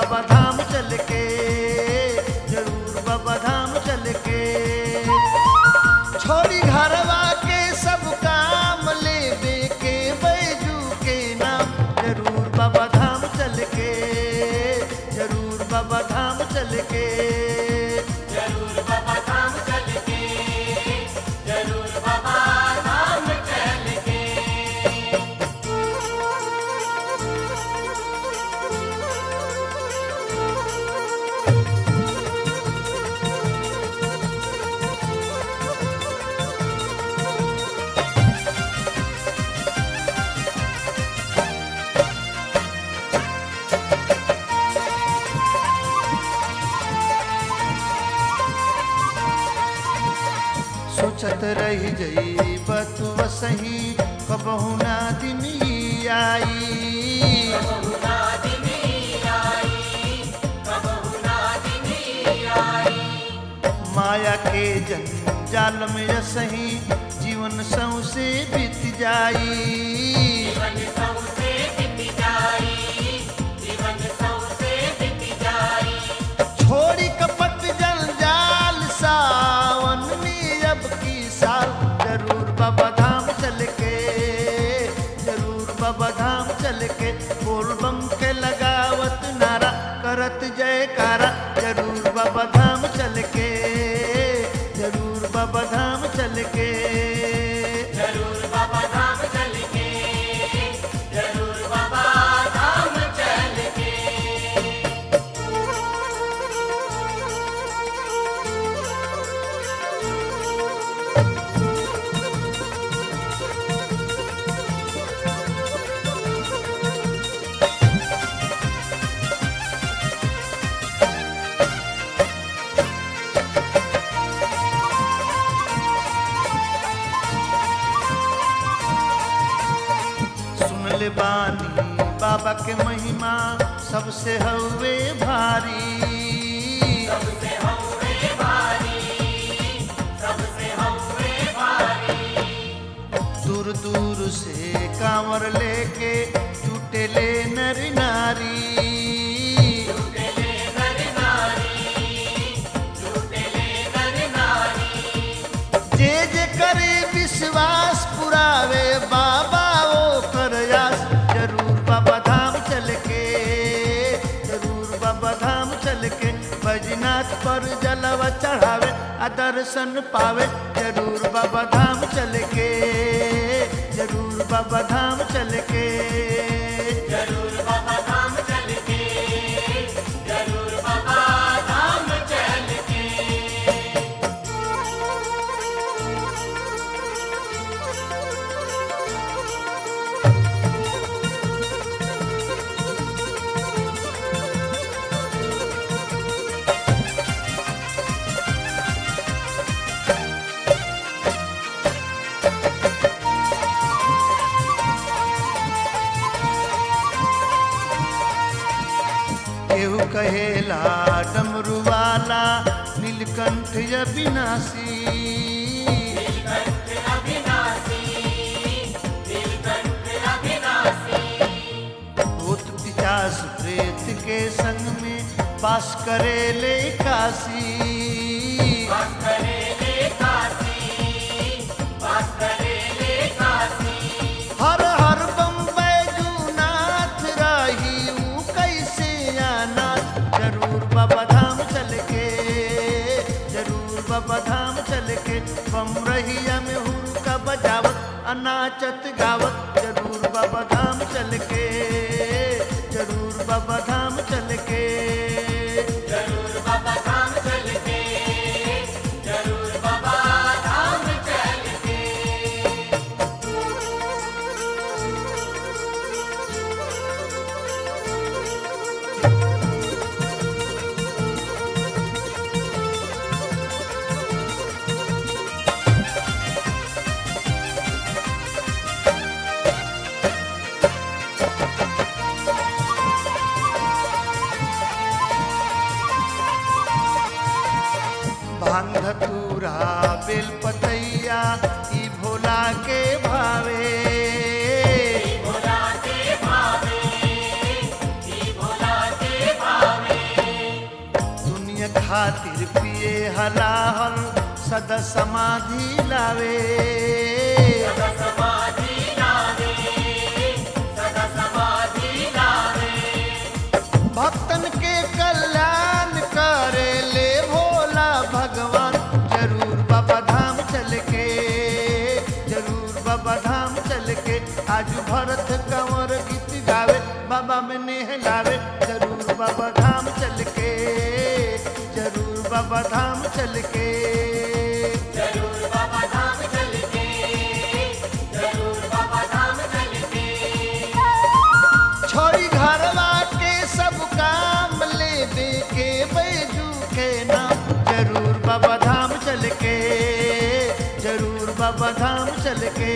बाबा धाम चल के जरूर बाबा धाम चल के छोड़ी घरवा के सब काम लेवे के बैजू के नाम जरूर बाबा धाम चल के जरूर बाबा धाम चल के जरूर बाबा धाम चल के जरूर बाबा धाम चल के सोचत रह जई बतु सही कबहू ना दिन ई आई कबहुना दिनी आई कबहुना दिनी आई माया के जंजाल में सही जीवन सौसे बीत जाई जीवन सौसे बीत जाई जीवन सौसे बीत जाई छोड़ी कपट जंजाल सावन में अब की साल जरूर बाबा धाम चल के जरूर बाबा धाम चल के बोल बम के लगावत नारा करत जयकारा जरूर बाबा धाम चल के जरूर बाबा धाम चल के जरूर बाबा धाम चल के जरूर बाबा धाम चल के सुन ले बानी बाबा के महिमा सबसे हवे भारी सबसे हौवे भारी सबसे हौवे भारी दूर दूर से कांवर लेके जुटे ले नर नारी झूठेले नर नारी झूठेले नर नारी जे जे करे विश्वास पुरावे बाबा ओ कर आस जरूर बाबा धाम चल के जरूर बाबा धाम चल के बजनाथ पर जलवा चढ़ावे आ दर्शन पावे जरूर बाबा धाम चल के जरूर बाबा धाम चल के जरूर बाबा धाम चल के जरूर बाबा धाम चल के केहू कहेला डमरू वाला नीलकंठ अविनाशी नीलकंठ अविनाशी नीलकंठ अविनाशी भूत पिचास प्रेत के संग में वास करे ले काशी वास करे ले काशी वास करे ले काशी हर हर बम्बे जूनाथ राही ऊ कैसे अनाथ जरूर बाबा धाम चल के जरूर बाबा धाम चल के बम रहिया में हुरका बजावत अनाचत गावत जरूर बाबा धाम चल के जरूर बाबा धाम चल के जरूर बाबा धाम चल के जरूर बाबा धाम चल के भांग धतूरा बेल पतैया ई भोला के भावे भोला के भावे ई भोला के भावे खातिर पिए हलाहल सदा समाधि लावे सदा समाधि लावे सदा समाधि लावे भक्तन के कल्याण करे ले भोला भगवान जरूर बाबा धाम चल के जरूर बाबा धाम चल के आज भरत कंवर गीत गावे बाबा में नहलावे जरूर बाबा धाम चल के जरूर बाबा धाम चल के जरूर बाबा धाम चल के जरूर बाबा धाम चल के छोड़ी घरवा के सब काम ले दे के बैजू के नाम जरूर बाबा धाम चल के जरूर बाबा धाम चल के